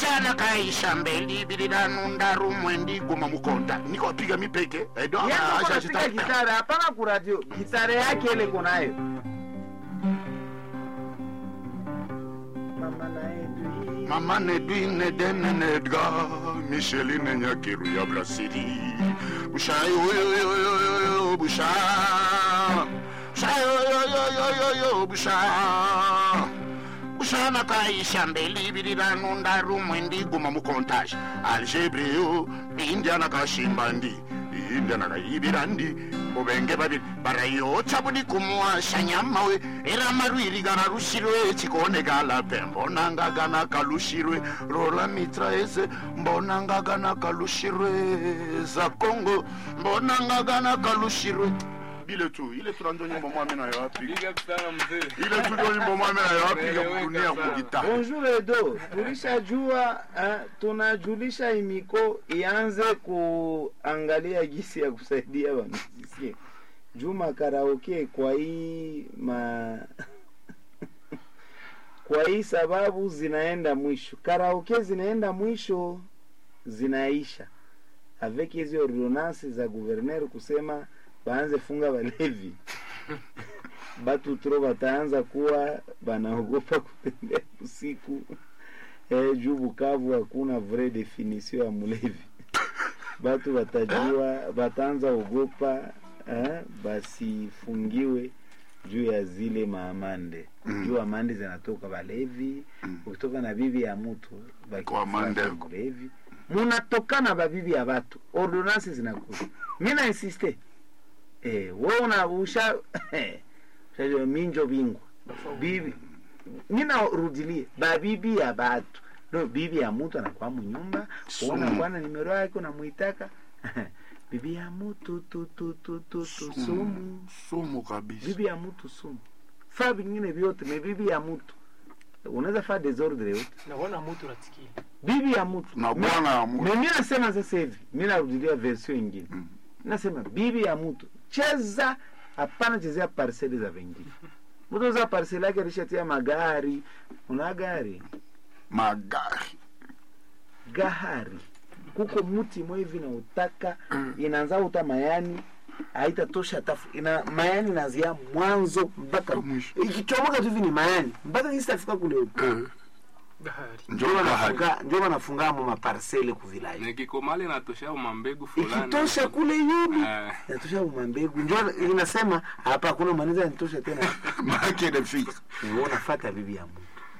bushana kaisha mbeli bililanu ndaru mwendi guma mukonta nikopiga mipeke edo piga gitara hapana kuradio gitara yake ile kunayo mama naedwi mama nedwine denenedga micheline nyakiru ya brasili bushayo yoyoyoyo busha bushayo yoyoyoyo busha bushana kaisha mbeli bililanu ndaru mwendi guma mukontage algebreo indiana kashimba ndi indiana kayibira ndi ubenge babiri barayotsa budi kumuwasha nyamawe era marwiri gana rushirwe chikone gala pe mbonanga gana kalushirwe rola mitra ese mbonanga gana kalushirwe za kongo mbonanga gana kalushirwe ile tu ile tu ndio nyimbo mwame na yapi Big up sana mzee. ile tu ndio nyimbo mwame na yapi ya Eleweka kudunia sana. kugita bonjour edo tulishajua eh, tunajulisha imiko ianze kuangalia gisi ya kusaidia wamisisie juma karaoke kwa hii ma kwa hii sababu zinaenda mwisho karaoke zinaenda mwisho zinaisha avec hizi ordonance za guverner kusema baanze funga walevi batu tro bataanza kuwa banaogopa kutembea usiku eh, juu Bukavu hakuna vrai definition ya mulevi batu batajua bataanza ogopa eh, basifungiwe juu ya zile maamande Mm. juu amande zinatoka balevi ukitoka na bibi ya mtu Kwa amande. bakifuata mulevi munatokana babibi ya batu ordonance zinakuja mi na insiste eh, we una usha Sasa minjo bingwa bibi ninarudilie babibi ya batu no bibi ya mutu anakuwa munyumba Sumu. unakuwa na nimero yake unamuitaka bibi ya mutu tu tu tu tu tu sumu sumu kabisa bibi ya mutu sumu faa vingine vyote me bibi ya mutu unaweza faa desordre yote naona mutu natikili bibi ya mutu na bwana ya Me- mtu me mi nasema sasa hivi mi narudilia version ingine Mm. nasema bibi ya mtu cheza hapana chezea parseli za vengine mtu za parseli yake alishatia magari una gari magari gahari kuko muti mwe hivi na utaka inaanza uta mayani haitatosha tafu ina mayani nazia mwanzo mpaka Mwisho. ikichomoka tu hivi ni mayani mpaka isitafika kule eh, gahari njo bahari njo wanafunga mo maparsele kuvilaji Nikikomali natosha mambegu fulani. ikitosha kule yumi Eh, inatosha umambegu njo inasema hapa hakuna maneza nitosha tena make de fix wewe unafata bibi ya mtu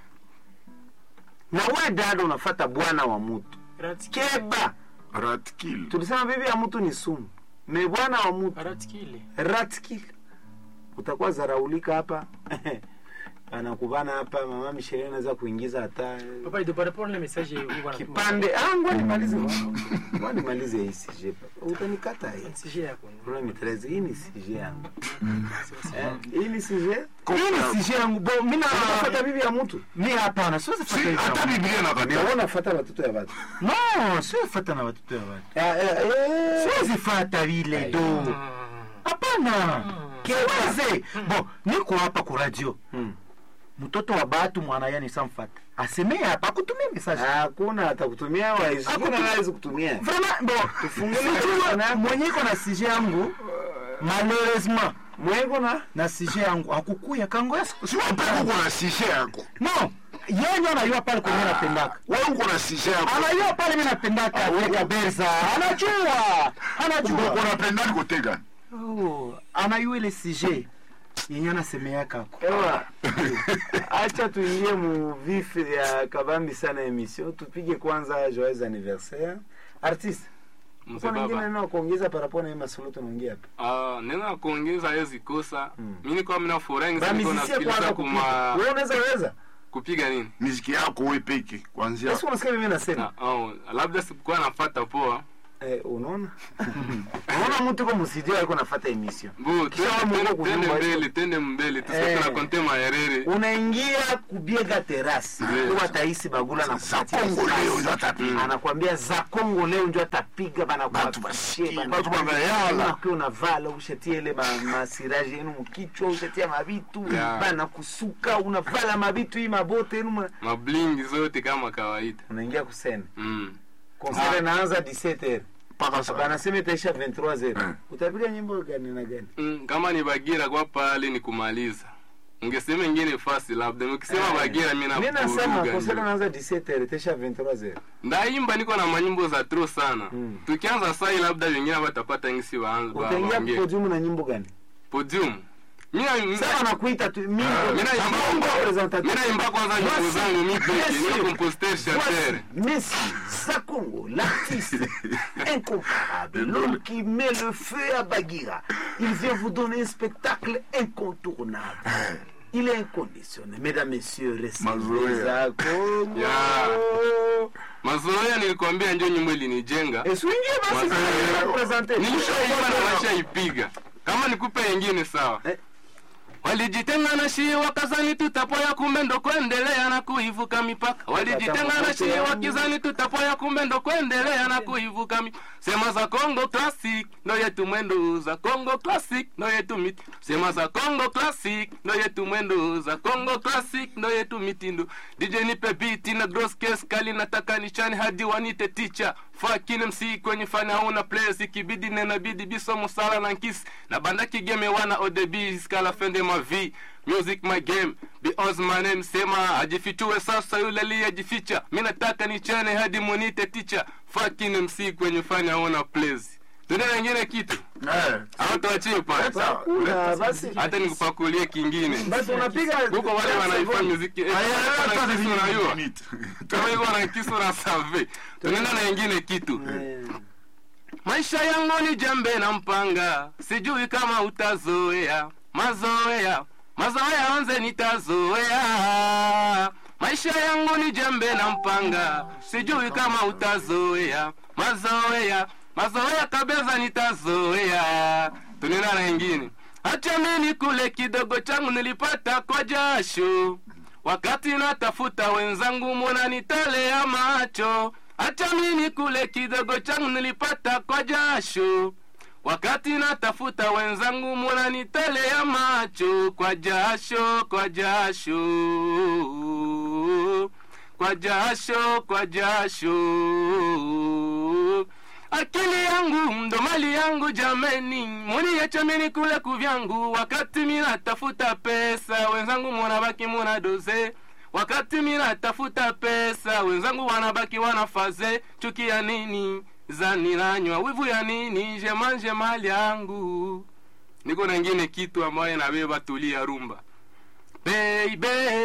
na wewe dada unafata bwana wa mtu ratikile keba ratkil tulisema bibi ya mtu ni sumu me bwana wa mtu ratikile ratkil utakuwa zaraulika hapa anakubana hapa mama Michelle anaweza kuingiza hata papa ido para pole message huko na kipande ah ngoja nimalize ngoja nimalize hii CJ utanikata hii message yako Kuna mitrezi hii ni CJ yangu Eh, hii ni CJ hii ni CJ yangu bo mimi nafuata bibi ya mtu mi hapana siwezi si fata hizo. hata biblia nakataa Wewe unafuata watoto ya watu no siwezi fata na watoto ya watu Eh, eh, eh. siwezi fata vile do hapana kiweze bo niko hapa ku radio Mm. mtoto wa batu mwana yani samfata asemee hapa akutumie message hakuna atakutumia waizi hakuna hawezi kutumia vraiment bo Tufungulie sijua telefone yako. mwenye iko na sije yangu malheureusement mweko na na sije yangu akukuya kango ya siku siwapeka uko na sishe yako no yenye anayua pale kwenye napendaka wewe uko na sishe yako anajua pale mi napendaka tega berza anajua uko anajua unapenda kutega Oh, anajua ile sije yenye anasemeakako ewa acha tuingie mu vif ya kabambi sana emission tupige kwanza joyeux anniversaire artiste mzee uko ningine baba. neno kuongeza parapona hii masolo tunaongea hapa Ah, neno la kuongeza hawezi kosa. Mm. Mimi niko mimi nafurahi sana niko bamizisie kwanza nasikiliza kupiga kuma wewe unaweza weza kupiga nini? miziki yako wewe peke kwanzia Yesu unasikia mimi nasema Na, oh, labda sikuwa nafuata poa. Eh, unaona unaona mtu ko musidio aliko nafata emission bo Kisha wamo tende- huko tende kunyumba mbele hizo. tende mbele Eh. tusikie tunakonte maherere unaingia kubiega terasi Yes. huwa taisi bagula na za Kongo leo ndio atapiga. anakwambia za Kongo leo ndio atapiga bana Batu basikie, batu banayala. kwa unavala ushatie ile ma, masiraje yenu mkichwa ushatia mabitu Yeah. bana kusuka unavala mabitu hii mabote yenu mna- mablingi zote kama kawaida unaingia kusena mm. concert inaanza 17h mpaka sasa banasema itaisha 23h Eh. utapiga nyimbo gani na gani Mm, kama ni bagira kwa pale ni kumaliza ungesema ingine fasi labda ukisema Eh. bagira mi Mimi nasema navuruga concert ndio. inaanza 17h itaisha 23h ndaimba niko na manyimbo za tro sana Mm. tukianza sai labda wengine watapata ngisi waanze wa- utaingia waongee. podium na nyimbo gani podium Mina- sasa nakuita tu mimi Mina imba- representative mina imba kwanza nyimbo Voici, zangu mi peke bien niko sûr. compositeur chanteur Voici Messi, Sakongo, l'artiste incomparable, l'homme qui met le feu à Bagira. Il vient vous donner un spectacle incontournable. Il est inconditionnel. Mesdames, Messieurs, recevez Mazoea. Sakongo. Yeah. mazoea nilikwambia njo nyimbo ilinijenga Et swingez, basi, Mazoea. représentez. nilishaipa na nashaipiga kama nikupe ingine sawa Eh. walijitenga na shii wakazani tutapoya kumbe ndo kuendelea na kuivuka mipaka walijitenga na shii wakizani tutapoya kumbe ndo kuendelea na kuivuka mipaka sema za Congo classic ndo yetu mwendo za Congo classic ndo yetu miti sema za Congo classic ndo yetu mwendo za Congo classic ndo yetu mitindo DJ nipe beat na gross case kali nataka nichane hadi wanite teacher fucking MC kwenye fani hauna place ikibidi nena bidi biso musala na nkisi na banda kigeme wana odebi skala fende ma vie music my game because my name sema ajifichue sasa yule aliyejificha mi nataka nichane hadi munite teacher fucking MC kwenye fani hauna place tuna wengine kitu Eh, au tuachie pale Kuna, basi. hata nikupakulie kingine Basi unapiga huko wale wanaifanya muziki eh, hata wana kisu ni unajua minute. kama hivyo wana kisu na save tunaenda na ingine kitu Eh, maisha yangu ni jembe na mpanga sijui kama utazoea mazoea mazoea onze nitazoea maisha yangu ni jembe na mpanga sijui kama utazoea mazoea mazoea kabeza nitazoea tunena na ingine hacha mimi kule kidogo changu nilipata kwa jasho wakati natafuta wenzangu mwana nitalea macho hacha mimi kule kidogo changu nilipata kwa jasho wakati natafuta wenzangu mwana nitalea macho kwa jasho kwa jasho kwa jasho kwa jasho akili yangu ndo mali yangu jameni muniacha mini kule kuvyangu wakati mina tafuta pesa wenzangu munabaki muna doze wakati mina tafuta pesa wenzangu wanabaki wanafaze chuki ya nini zaniranywa wivu ya nini jemanje mali yangu niko na ingine kitu ambayo nabeba tulia rumba Baby,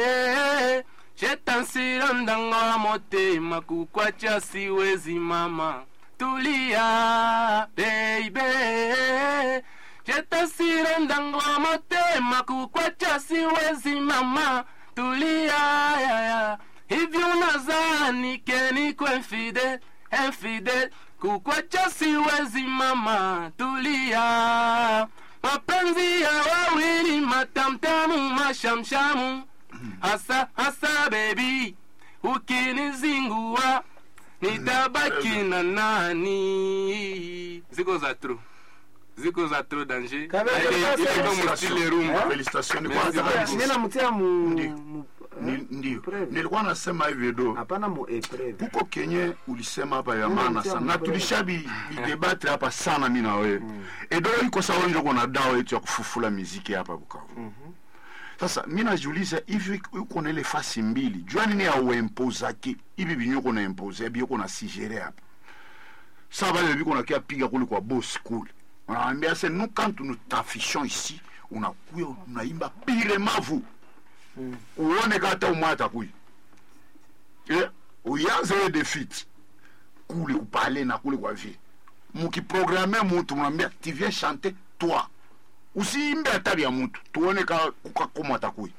shetansira ndango wa motema kukwacha siwezi mama tulia baby shetansira ndango wa motema kukwacha siwezi mama tulia ya, ya. hivi unazani kenikwe infidel infidel kukwacha siwezi mama tulia mapenzi ya wawili matamtamu mashamshamu hasa hasa bebi ukinizingua nitabaki na nani ziko za tro ziko za tro danger Kabisa, Ile- ile kabisa. kama mstile rumba Félicitations, ni Merci kwanza beaucoup. kabisa. mimi namtia mu Ndi- mu- Ni- eh, ndio preve. nilikuwa nasema hivyo do hapana mu epreve kuko kenye ulisema hapa ya Mm, maana sio sana na mbele. tulishabi idebate hapa sana mi na wewe edo iko sawa njo kuna dawa yetu ya kufufula miziki hapa Bukavu sasa mi najiuliza hivi uko na ile fasi mbili jua nini auempozaki hivi vinyo uko na impose bi uko na sigere hapa sa bale biko na kia piga kule kwa boss kule unaambia se nous quand nous t'affichons ici unakuya unaimba pire mavu uone kata umwe atakuya Eh, uyanze we defit kule kupale na kule kwa vie mukiprograme mutu mnambia tu viens chanter toi usiimbe hata vya mutu tuone ka kukakoma atakuya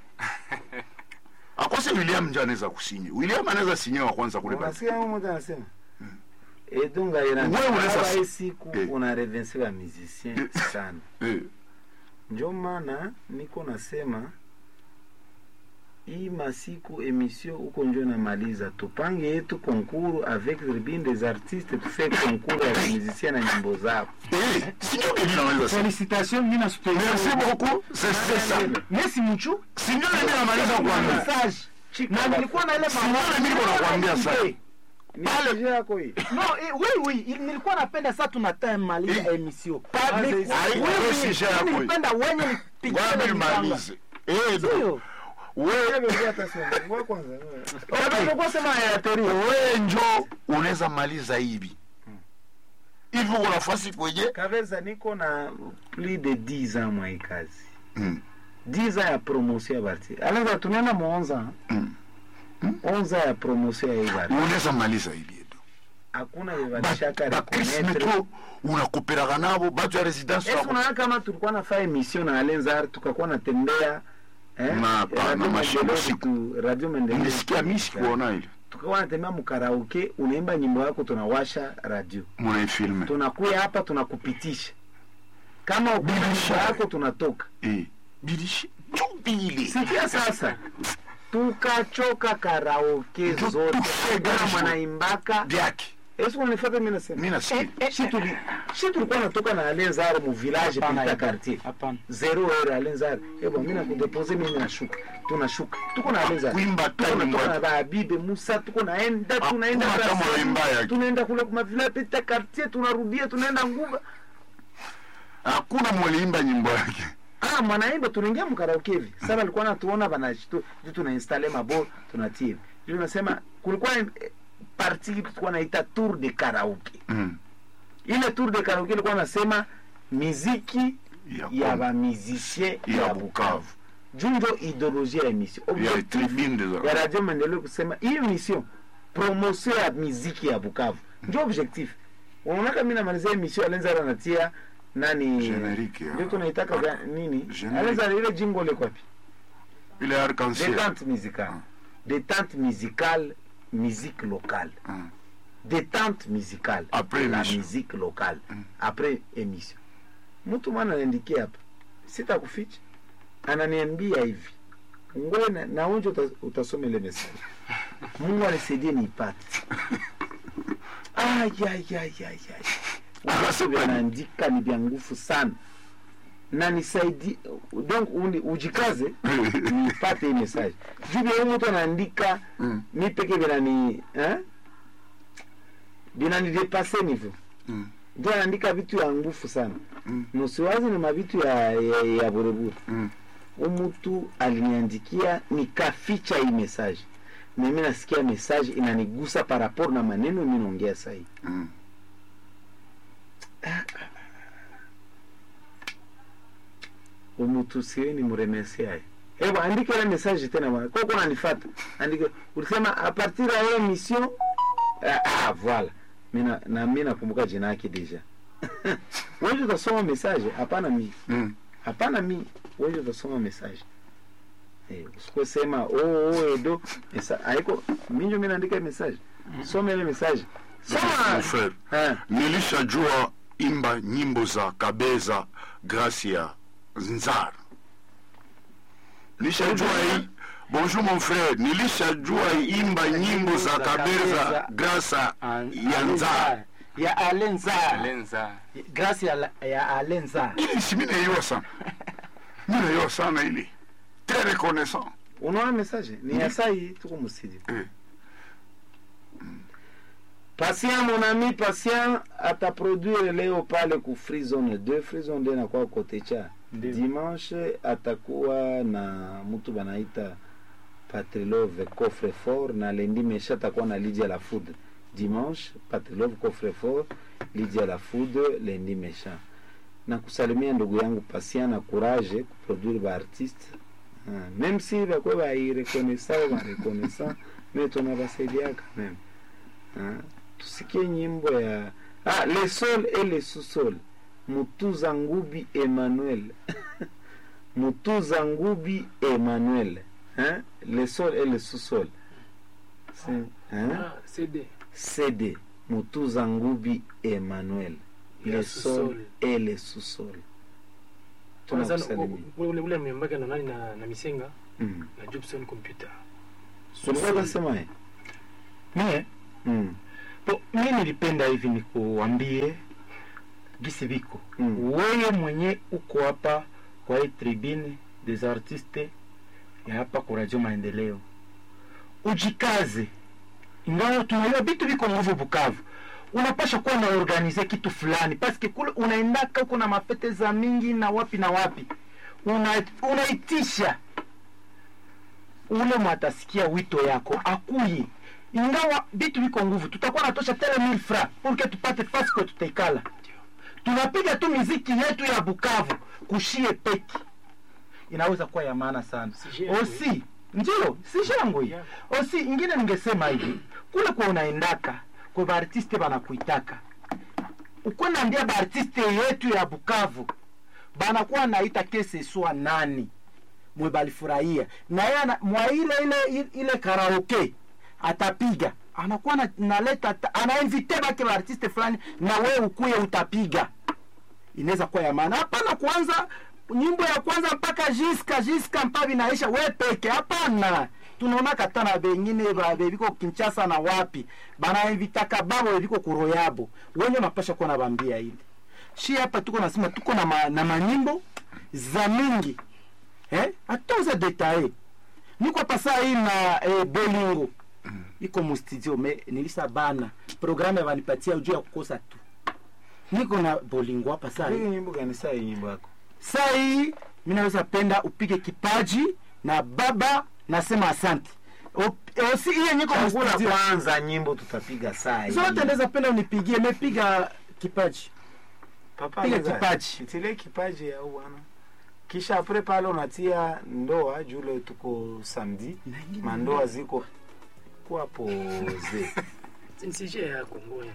akose william nje anaweza kusinye william anaweza sinye wa kwanza kule pale unasikia huyu mmoja anasema edunga ira Wewe unaweza Aba si- hii siku Eh. una revense ba musicien sana Eh, njo maana niko nasema hii masiku emission huko njo namaliza tupange yetu konkuru avec tribune des artistes tufe konkuru ya musicien na nyimbo zao eh, sindio ke ninamaliza sa Félicitations, Nina Super. merci beaucoup c'est c'est ça Merci Muchu. sindio nini namaliza kuambia Message. Na nilikuwa na ile Simuone mimi niko nakwambia sasa. ni sujet yako hii No, eh, oui oui, il- nilikuwa napenda sasa tunataka maliza Eh. emission. Sasa Ni- hizi- Ai, oui, wewe oui, si share mimi yako hii. nilipenda wenye nipigie Ngoja mimi mipanga. nimalize eh do Sio? wewe Nilikuwa sema ya teoria. wewe njo unaweza maliza hivi hivi uko nafasi kwenye kaveza niko na plus de 10 ans mwa hii kazi Mm. 10 ans ya promotion ya barti alaza tunaenda mu 11 ans Mm. 11 ans ya promotion ya hii barti unaweza maliza hivi edo hakuna yevalishaka bakris reconnaître metro unakopelaka nabo batu ya residence Esi wako unaona kama tulikuwa nafaa emission na Alenzar tukakuwa natembea eh, Na hapana, Radio mashine Maendeleo usiku. tu- Radio Maendeleo nilisikia mi sikuona ile tukakuwa natembea mkaraoke, unaimba nyimbo yako, tunawasha radio, munaifilme tunakuya hapa tunakupitisha kama ukuna Bilisha. nyimbo yako tunatoka. Eh, bilishi chubili Sikia sasa, tukachoka karaoke Ndio zote, tufega kama hizo. mwanaimbaka vyake Esi unanifuata mimi nasema mi nasikia shi tuli shi tulikuwa natoka na Alenzar mu village Hapana, pita hapana. quartier Hapana. zero heure Alenzar ebo mimi nakudepose mimi nashuka tunashuka tuko na Alenzar kuimba tuko tu na nyimbo tuko na yake. Babibe Musa tuko naenda Hakuna tunaenda kama Brasserie, waimba yake. tunaenda kule kwa village pita quartier tunarudia tunaenda nguba hakuna mwaliimba nyimbo yake ah mwanaimba tunaingia mkaraoke hivi sasa alikuwa anatuona bana tu tuna installe mabo tunatia hivi ndio nasema kulikuwa eh, parti tulikuwa naita tour de karaoke Mm. ile tour de karaoke ilikuwa nasema miziki Ya ya Kongo. bamisicien Ya ya Bukavu. Bukavu junjo ideologie ya emission ya Objectif tribune des ya artistes. radio maendeleo kusema hii emission promotion ya miziki ya Bukavu njo objectif unaonaka mi namalizia emission alenzara anatia nani Generique ya- ndio tunaitaka ga- nini Generique. alenzara ile jingo le kwapi ile arc-en-ciel détente musicale détente musicale musique locale Mm. détente musicale Après la émission. musique locale après émission mtu mwana anaandikia hapa sitakuficha ananiambia hivi ngoe na, na onje uta, utasoma ile message mungu anisaidie niipate ayayayayay Anasema nini? anaandika ni vya nguvu sana na nisaidi donc uni, ujikaze nipate hii message juu vya huyu mtu anaandika Mm. mi peke vinani eh? vinanidepase nivo Mm. ndio anaandika vitu ya nguvu sana Mm. nusiwazi ni mavitu ya, ya, ya burebure Mm. umutu aliniandikia nikaficha hii message na mimi nasikia message inanigusa par rapport na maneno mimi naongea sahii Mm. umutu siwe ni muremesiaye hebu andika ile message tena bwana kwa kuna nifata andika ulisema a partir ya hiyo mission ah, ah voilà mina na mimi nakumbuka jina yake deja wewe utasoma message hapana mimi Mm. hapana mi wewe utasoma message eh usiposema oh oh edo mesa haiko minjo mimi naandika message soma ile message Mon soma frère eh nilishajua imba nyimbo za kabeza grâce ya nzara nilishajua hii bonjour mon frère nilishajua imba nyimbo za kabeza grâce ya nzara ya Alenzar. lenza Grâce ya, la- ya Alenzar. ili si mi naiwa sana mi naiwa sana ili très reconnaissant unaona message ni ya saa hii tuko msidi Eh. patient mon ami patient ataproduire leo pale ku free zone 2 free zone 2 inakuwa kote cha Ndio. dimanche atakuwa na mtu banaita patrilove coffre fort na lendi mesha atakuwa na lidia la food dimanche patrilove coffre fort lidia la food lendi mesha na kusalimia ndugu yangu patient na courage kuproduire baartiste Ah, même si bakwe bairekonesa barekonesa me tunabasaidiaka meme Ah, tusikie nyimbo ya ah, le sol et le sous-sol mutuza ngubi emmanuel mutuza ngubi emmanuel hein? le sol et le sous-sol C'est- hein? Ah, CD. cd mutuza ngubi emmanuel Le le sol sous-sol. et le sous-sol Kwanza, tunakusalimia ule- ule ule amembaga na nani na, na misenga Mm. na jobson computer ulikuwa unasema eh? mie Mm. po mi nilipenda hivi nikuambie gisi viko Mm. weye mwenye uko hapa kwa hii tribune des artistes ya hapa kwa radio maendeleo ujikaze ingawa tunajua vitu viko nguvu bukavu unapasha kuwa na organize kitu fulani paske kule unaendaka huko na mafete za mingi na wapi na wapi una, unaitisha ule mwatasikia wito yako akuye ingawa vitu viko nguvu tutakuwa natosha tele mil fra purke tupate fasi kwe tutaikala tunapiga tu miziki yetu ya bukavu kushie peki inaweza kuwa ya maana sana Si shangwe. osi ndio si shangwe Yeah. osi ingine ningesema hivi kule kwa unaendaka kwa baartiste banakuitaka ukwe naambia baartiste yetu ya bukavu banakuwa naita kese swa nani mwe balifurahia na yeye ana- mwa ile ile ile karaoke atapiga anakuwa na- naleta ta- anainvite bake baartiste fulani na wewe ukuye utapiga inaweza kuwa ya maana hapana kwanza nyimbo ya kwanza mpaka jiska jiska mpaka vinaisha we peke hapana tunaona kata na bengine ba- beviko kinchasa na wapi banainvitaka babo beviko kuroyabo wenye mapasha kuwa nabambia ile shi hapa tuko nasema tuko na, ma, na manyimbo za mingi eh? atuze detaye niko pasa hii na eh, bolingo iko mustudio me nilisa bana programu yavanipatia juu ya kukosa tu niko na bolingo hapa saa hii Piga nyimbo gani saa hii nyimbo yako saa hii mi naweza penda upige kipaji na baba nasema asante O- osi hiyo niko chagula mustudio kwanza nyimbo tutapiga saa hii zote ndeza penda unipigie mepiga kipaji Papa piga Leza, kipaji. itilie kipaji ya bwana kisha apre pale unatia ndoa jule tuko samedi mandoa ziko kuwa poze ni sije ya kongoya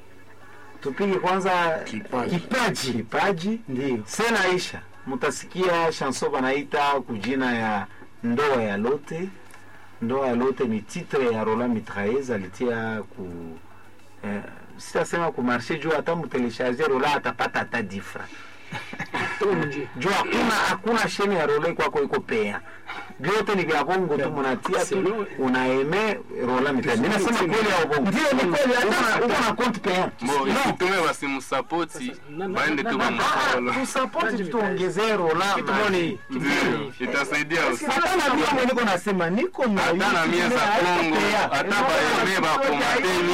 tupige kwanza Kipaji. kipaji kipaji ndio senaisha mutasikia chanson banaita kujina ya ndoa ya lote ndoa ya lote ni titre ya roland mitraez alitia ku eh, sitasema ku marché juu hata mutelesharge rola atapata hata difra toka nje juu hakuna hakuna sheni ya rola kwako iko pea vyote ni vya bongo tu munatia tu Selo- unaeme rola mitraez ninasema kweli au bongo ndio ni kweli hata uko na compte pea Mo, isitume basimusapoti Sasa, na- na- baende na- tu na- bamukolo tusapoti tuongezee rola kitu gani ndio itasaidia usi hata na mimi niko nasema niko na hata na mie za Kongo hata baeme bakomateni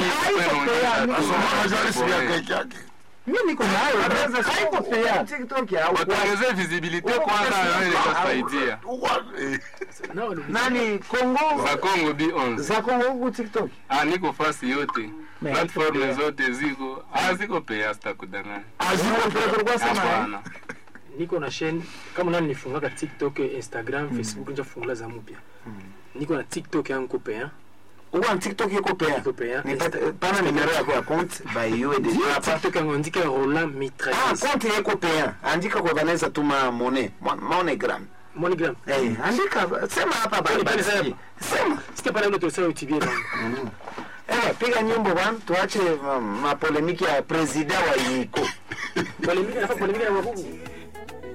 mimi niko nayo haiko pea TikTok ya watongeze visibilite kwanza nayo itasaidia nao waliuliza- nani Kongo za Kongo B11 za Kongo huku TikTok ah niko fasi yote Me, platform haiko zote ziko ah ziko pea sitakudanganya aziko tulikuwa sema hapana niko na chaîne kama nani nifungaka tiktok instagram facebook nja fungula za mpya niko na tiktok yangu ko pea huko na TikTok iko pea iko pea nipate pana nimero yako ya compte by you de hapa tiktok yangu andika roland ah mitrailleuse compte yako pea andika kwa Vanessa tuma mone monogram monogram eh andika sema hapa bali bali sema sita pale ndo tulisa utibie bangu eh piga nyimbo bwana tuache ma- mapolemiki ya president wa Yiko polemika nafa polemika ya wabubu